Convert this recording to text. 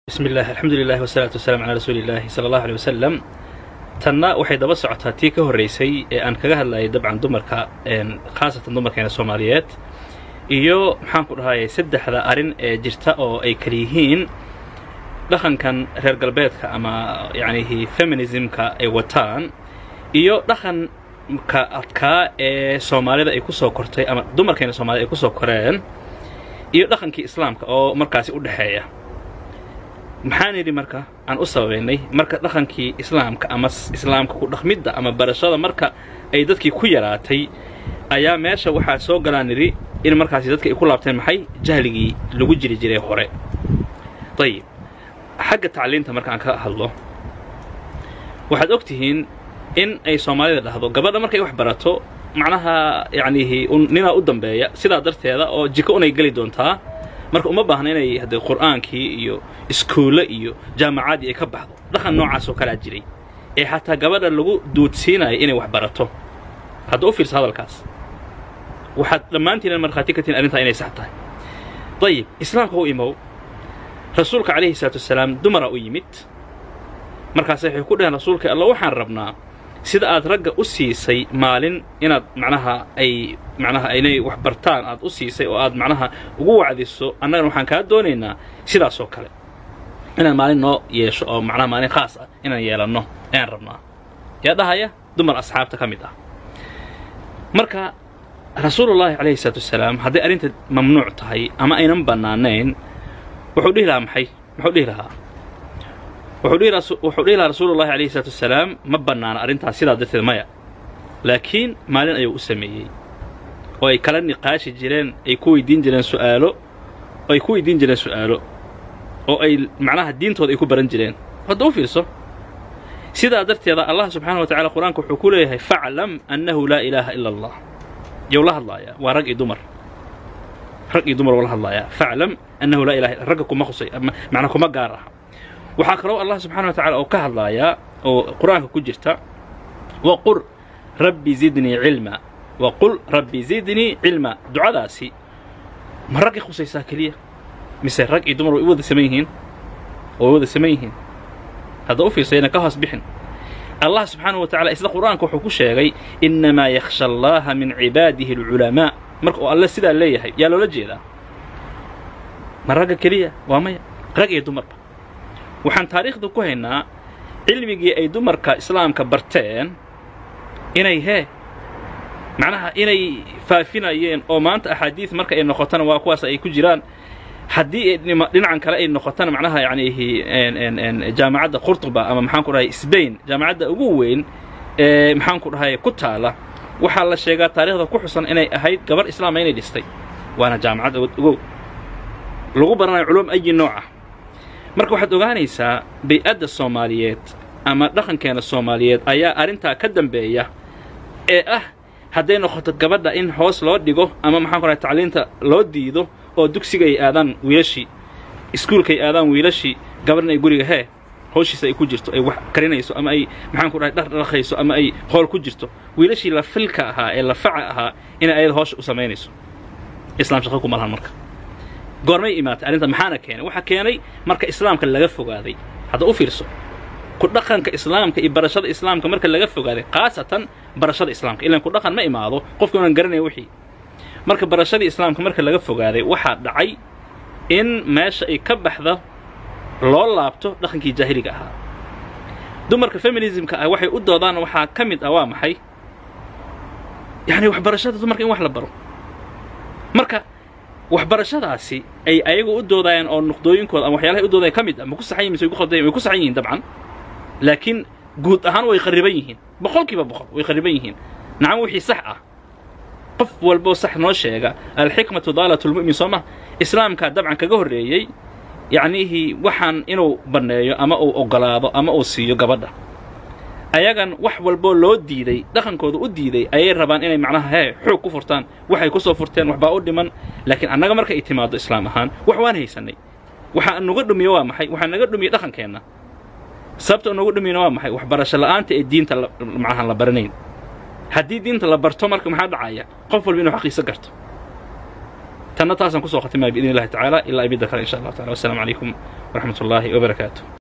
bismi illah alxamdu lilah wasalaatu wasalaam calaa rasuuli illaahi sala allahu aley wasalam tanna waxay daba socotaa tii ka horraysay ee aan kaga hadlayay dabcan dumarka khaasatan dumarkeena soomaaliyeed iyo maxaan ku dhahayay saddexda arrin ee jirta oo ay kala yihiin dhaqankan reer galbeedka ama yacnihi feminismka ay wataan iyo dhaqanka adkaa ee soomaalida ay ku soo kortay ama dumarkeena soomaalida ay ku soo koreen iyo dhaqankii islaamka oo markaasi u dhexeeya maxaan yidhi marka aan u sababaynay marka dhaqankii islaamka ama islaamka ku dhaqmidda ama barashada marka ay dadkii ku yaraatay ayaa meesha waxaa soo galaan nidhi in markaasi dadka ay ku laabteen maxay jahligii lagu jiri jiray hore ayib xagga tacliinta marka aan ka hadlo waxaad og tihiin in ay soomaalida dhahdo gabadha markay wax barato macnaha yacnihi ninaa u dambeeya sidaa darteeda oo jiko unay geli doontaa marka uma baahna inay haddee qur'aankii iyo iskuulle iyo jaamacaddii ay ka baxdo dhaqan noocaas oo kalaa jiray ee xataa gabadha lagu duudsiinayo inay wax barato hadda u fiirsa hadalkaas waxaad dhammaantiina markhaati ka tihin arrintaa inay sax tahay dayib islaamka u imow rasuulka calayhi salaatu wasalaam dumaraa u yimid markaase waxay ku dhaheen rasuulka alla waxaan rabnaa sida aad ragga u siisay maalin inaad macnaha ay macnaha inay wax bartaan aad u siisay oo aad macnaha ugu wacdiso annagana waxaan kaa doonaynaa sidaasoo kale inaan maalin noo yeesho oo macnaha maalin khaas ah inaan yeelanno ayaan rabnaa yaa dhahaya dumar asxaabta ka mid ah marka rasuulullaahi calayhi salaatu wasalaam hadday arrinta mamnuuc tahay ama aynan bannaanayn wuxuu dhihi lahaa maxay muxuu dhihi lahaa wuxuu dhihi lahaa rasuulullahi alayhi salaatu wasalaam ma bannaana arrintaas sidaa darteed maya laakiin maalin ayuu u sameeyey oo ay kala niqaashi jireen ay ku weydiin jireen su'aalo oo ay ku weydiin jireen su'aalo oo ay macnaha diintooda ay ku baran jireen hadda u fiirso sidaa darteeda allah subxaana wa tacala qur-aanka wuxuu ku leeyahay faclam annahu laa ilaaha ila allah yow la hadlaayaa waa rag iyo dumar rag iyo dumar oo la hadlaayaa faclam annahu laa ilaha ragga kuma khusay macnaa kuma gaar ah waxaa kaloo allah subxana wa tacala oo ka hadlaayaa oo qur-aanka ku jirta waqul rabbi zidnii cilma waqul rabbi zidnii cilma ducadaasi ma raggay khusaysaa keliya mise rag iyo dumar way u wada saman yihiin way wada saman yihiin hadda u fiirsayna ka hoos bixin allah subxaanahu wa tacala isla qur'aanka wuxuu ku sheegay innamaa yakhsha allaha min cibaadihi alculamaa marka uu alle sidaa leeyahay yaa loola jeedaa ma ragga keliya waa maya rag iyo dumarba waxaan taariikhda ku haynaa cilmigii ay dumarka islaamka barteen inay hee macnaha inay faafinayeen oo maanta axaadiid marka ay noqotona waa kuwaas ay ku jiraan haddii dhinacan kale ay noqotona macnaha yacnihi jaamacadda qurtuba ama maxaan ku dhahay sbain jaamacadda ugu weyn ee maxaan ku dhahay ku taala waxaa la sheegaa taarikhda ku xusan inay ahayd gabar islaama inay dhistay waana jaamacad ogow lagu baranayo culum ayi nooc ah marka waxaad ogaanaysaa bay-adda soomaaliyeed ama dhaqankeena soomaaliyeed ayaa arrintaa ka dambeeya ee ah hadday noqoto gabadha in hoos loo dhigo ama maxaan ku dhahay tacliinta loo diido oo dugsiga ay aadaan wiilashii iskuulka ay aadaan wiilashii gabadhna ay guriga hee howshiisa ay ku jirto ay wax karinayso ama ay maxaan ku dhahay dhardhaqayso ama ay hool ku jirto wiilashii la filka ahaa ee la faca ahaa inay ayada hoosha u samaynayso islaam shaqo kuma lahan marka goormay imaatay arrinta maxaana keenay waxaa keenay marka islaamka laga fogaaday hadda u fiirso ku dhaqanka islaamka iyo barashada islaamka marka laga fogaaday khaasatan barashada islaamka ilaan ku dhaqan ma imaado qofka unan garanaya wixii marka barashadii islaamka marka laga fogaaday waxaa dhacay in meesha ay ka baxda loo laabto dhaqankii jaahiliga ahaa dumarka feminismka ah waxay u doodaan waxaa ka mid ah waa maxay yacni waxbarashada dumarka in wax la baro marka waxbarashadaasi ay ayagu u doodayaan oo nuqdooyinkooda ama waxyaalahay u doodaya ka mid ah ma ku saxan yihin mise way ku khaldayan way ku saxan yihiin dabcan laakiin guud ahaan way khariban yihiin boqolkiiba boqol way khariban yihiin nacam wixii sax ah qof walboo sax noo sheega alxikmatu daalatulmu'min soo ma islaamkaa dabcan kaga horreeyey yacnihii waxaan inuu banneeyo ama uu oggolaado ama uu siiyo gabadha ayagan wax walboo loo diiday dhaqankooda u diiday ayay rabaan inay macnaha hee xoog ku furtaan waxay ku soo furteen waxbaa u dhiman laakiin annaga marka ay timaaddo islaam ahaan wax waan haysannay waxaa nuga dhumiye waa maxay waxaa naga dhumiyey dhaqankeenna sababta nuga dhumiyena waa maxay waxbarasho la'aanta ee diinta macnaha la baranayn haddii diinta la barto marka maxaa dhacaya qof walba inuu xaqiisa garto tanna taasaan kusoo khatimaya biidn illahi tacaala ilaa ibidda kale insha allahu tacala wassalamu calaykum waraxmat ullaahi wabarakaatu